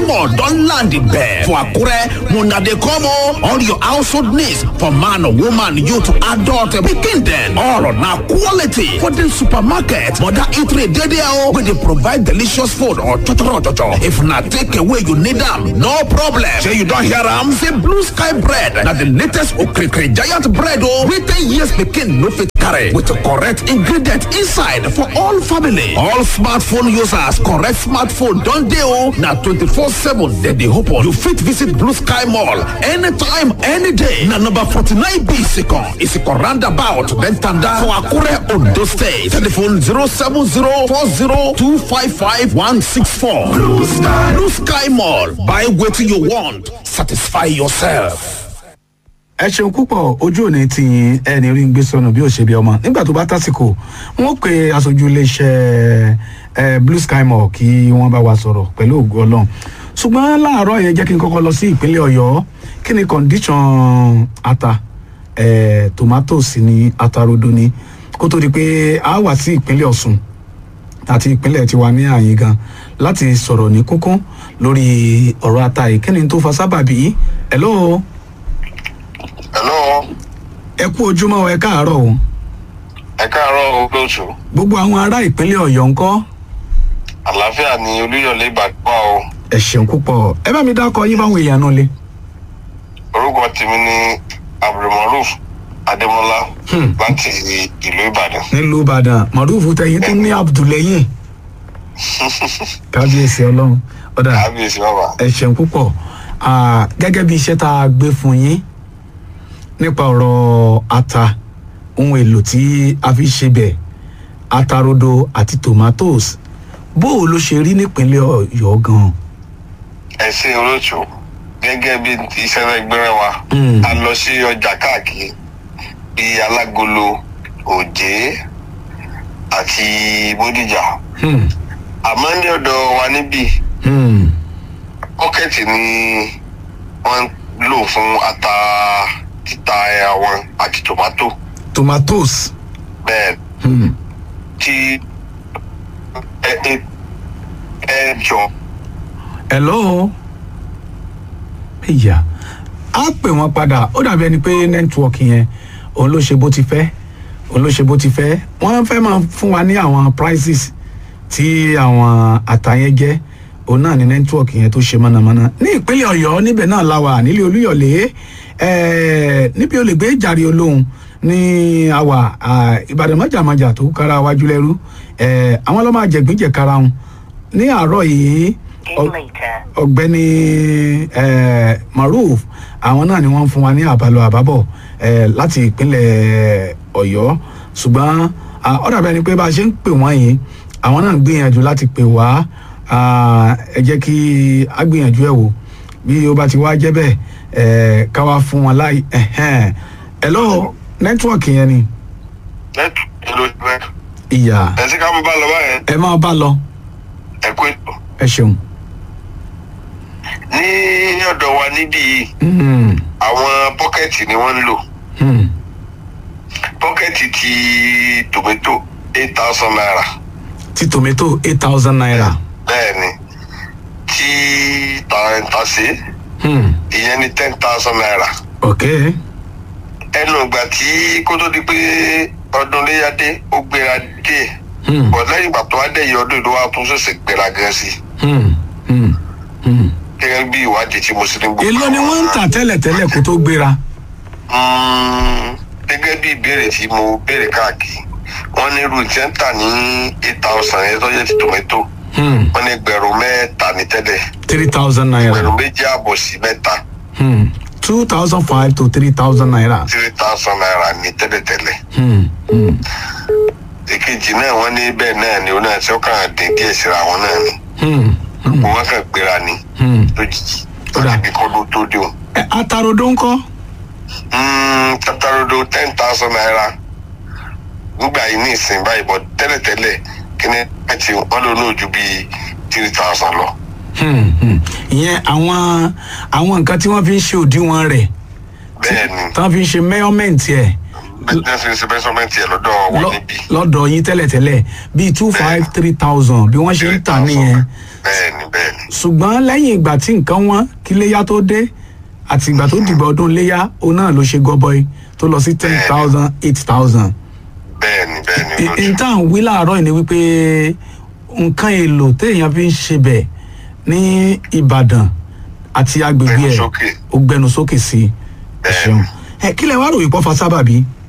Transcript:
Mall don land there for Akure. Una dey come o. All your household needs for man, woman, youth, adult, pikin dem. All na quality for the supermarket. Mother eatery dey there o. We dey provide delicious food or chochoro chocho. If na take away you need am, no problem. Shey you don hear am? Say Blue Sky Bread na the latest okrikiri giant bread o. Wey ten years pikin no fit carry with correct ingredient inside for all family. All smartphone users correct smartphone don dey o. Na twenty-four seven dem dey open. You fit visit Blue Sky Mall anytime, any day. Na number forty-nine B Isikon, Isikon roundabout, then Tanda for Akure, Ondo State. Telephone zero seven zero four zero two five five one six four. Blue Sky, Blue Sky Mall. Buy wetin you want, satisfy yourself. ẹ ṣeun púpọ̀ ojú òní ti ẹni rí ń gbé sọnù bí ó ṣe bí ọmọ nígbà tó bá tásìkò wọn pe aṣojú iléeṣẹ́ ẹ blue sky mall kí wọ́n bá wa sọ̀rọ̀ pẹ̀lú ògo ọlọ́run ṣùgbọ́n láàárọ̀ yẹn jẹ́ kí n kọ́kọ́ lọ sí ìpínlẹ̀ ọ̀yọ́ kí ni condition ata ẹ tomatoes ní atarodo ni kó tó di pé a wà sí ìpínlẹ̀ ọ̀ṣun àti ìpínlẹ̀ tiwa ní àyín gan láti sọ̀rọ̀ ní kúnkún lórí ọ̀rọ̀ ata yìí kí ni tó fa sábàbí hello hello ẹ kú ojúmọ́ ẹ káàárọ̀ o ẹ káàárọ̀ olóòtú gbogbo àwọn ará ìpínlẹ̀ ọ̀yọ́ ńkọ́ àlàáfíà ni olúyọlé ìbàdàn o ẹ ṣeun púpọ̀ ẹ bá mi dákọ yín fáwọn èèyàn náà lé. orúkọ tèmi ni abdulmaruf adémọlá láti ìlú ìbàdàn nílùú ìbàdàn mọ̀rúfù tẹ̀yìn tó ní abdulẹ́yìn kábíyèsí ọlọ́run ọ̀dà kábíyèsí bàbá ẹ ṣeun púpọ̀ Ah, gẹ́gẹ́ bí iṣẹ́ tá a gbé fún yín nípa ọ̀rọ̀ ata ohun èlò tí a fi ṣe bẹ̀ atarodo àti tomatoes bó o ló ṣe rí nípínlẹ̀ ọ̀yọ́ gan-an. ẹ ṣe olóòtú gẹ́gẹ́ bí iṣẹ́ rẹ̀ gbẹ́rẹ́ wa Mm. a lọ sí ọjà káàkiri bíi alágolo òjé àti bódìjà Hmm. àmọ́ ní ọ̀dọ̀ wa níbí Hmm. pọ́kẹ́tì ni wọ́n ń lò fún ata títa àwọn àti tòmátò tomatoes. bẹ́ẹ̀ Hmm. tí ẹ ẹ ẹ jọ hello ìyá á pè wọ́n padà ó dàbí ẹni pé nẹ́tíwọ́ọ̀kì yẹn òun ló ṣe bó ti fẹ́ òun ló ṣe bó ti fẹ́ wọ́n fẹ́ máa fún wa ní àwọn prices tí àwọn àtàyẹn jẹ́ òun náà ní nẹ́tíwọ́ọ̀kì yẹn tó ṣe mọ́nàmọ́ná ní ìpínlẹ̀ ọ̀yọ́ níbẹ̀ náà la wà nílé olúyọ̀lé ẹ̀ẹ́ níbi olùgbé jàre olóhùn ní àwà à, ìbàdàn mọ́jàmọ́jà tó kára wájú lẹ́rú ẹ̀ẹ́ àwọn ọlọ́mọ àjẹgbínjẹ kára wọn ní àárọ̀ yìí ọ- ọ̀gbẹ́ni eh, maruf àwọn náà ni wọ́n ń fún wa ní àbálọ àbábọ̀ eh, láti ìpínlẹ̀ ọ̀yọ́ ṣùgbọ́n ah, ó dàbí ẹni pé bá a ṣe ń pè wọ́n yìí àwọn náà ń gbìyànjú láti pè wá ah, ẹ jẹ́ kí a gbìyànjú ẹ̀ wò bí ó bá ti wá jẹ́ bẹ́ẹ̀ eh, ká wá fún wọn láì ẹ̀hẹ́n. hello nẹ́tíwọ̀kì yẹn ni lẹ́tù ló ti bẹ́ẹ̀. ìyá ẹ sí ká mú bá lọ báyẹn ẹ máa bá lọ ẹ kú ètò. ẹ ṣeun. ní ọ̀dọ̀ wa níbí yìí Hmm, àwọn pọ́kẹ́tì ni wọ́n ń lò hmm. pọ́kẹ́tì ti tòmẹ́tò eight thousand naira ti tomato eight thousand naira. bẹ́ẹ̀ ni tí tàǹtàṣe Hmm. ìyẹn ní ten thousand naira ok ẹnu ìgbà tí kó tó di pé ọdún léyàdé ó gbéra díẹ̀ Hmm. bọ̀ lẹ́yìn ìgbà tó wá dẹ̀ yẹ ọdún ìlú wa tún ṣẹ̀ṣẹ̀ gbéra gan sí i Hmm. Hmm. Hmm. gẹ́gẹ́ bí ìwádìí tí mo sì ní gbogbo èló ni àwọn- wọ́n ń tà tẹ́lẹ̀tẹ́lẹ̀ kó tó gbéra. Mm, gẹ́gẹ́ bí ìbéèrè tí mo béèrè káàkiri wọ́n ní irú tí ń tà ní eight thousand ẹ̀ tọ́jú ti tòmẹ́tò Hmm. wọ́n ní ẹgbẹ̀rún mẹ́ta ní tẹ́lẹ̀ three thousand naira. ẹgbẹ̀rún méjì àbọ̀ sí mẹ́ta Hmm. two thousand five to three thousand naira. three thousand naira ní tẹ́lẹ̀tẹ́lẹ̀ Hmm. Hmm. èkejì náà wọ́n ní bẹ́ẹ̀ náà ni ó náà tí ó kàn dín díẹ̀ síra wọn náà ni Hmm. Hmm. wọ́n kàn gbéra ni Hmm. lójijì Ó dà. láti bí kọ́dún tó dé o. Ẹ, atarodo ńkọ́. tatarodo ten thousand naira nígbà yìí ní ìsìn báyìí bọ́ tẹ́lẹ̀tẹ́lẹ̀ kí ni ẹ ti wọ́n lò ní ojú bíi three thousand lọ. Hmm. Hmm. ìyẹn àwọn àwọn nǹkan tí wọ́n fi ń ṣe òdiwọ̀n rẹ̀ bẹ́ẹ̀ ni tí wọ́n fi ń ṣe measurement ẹ̀ business investment yẹ lọ́dọ̀ wọn lọ- níbí. lọ́dọ̀ yín tẹ́lẹ̀tẹ́lẹ̀ bíi two five three thousand bí wọ́n ṣe ń tà nìyẹn bẹ́ẹ̀ni bẹ́ẹ̀ni ṣùgbọ́n lẹ́yìn ìgbà tí nǹkan wọn kí léyà tó dé àti ìgbà tó dìgbà ọdún léyà òun náà ló ṣe gọbọi tó lọ sí ten thousand eight thousand. bẹ́ẹ̀ni bẹ́ẹ̀ni lójú. ìta ń wí láàárọ̀ yìí ni wípé nǹkan èlò téèyàn fi ń ṣe bẹ̀ ní ìbàdàn àti agbègbè Gbẹnu ẹ̀ sókè. ó gbẹnu sókè sí i ẹ Bẹ́ẹ̀ni. ṣeun ẹ kí lẹ wá ròyìn pọ́ fa sábàbí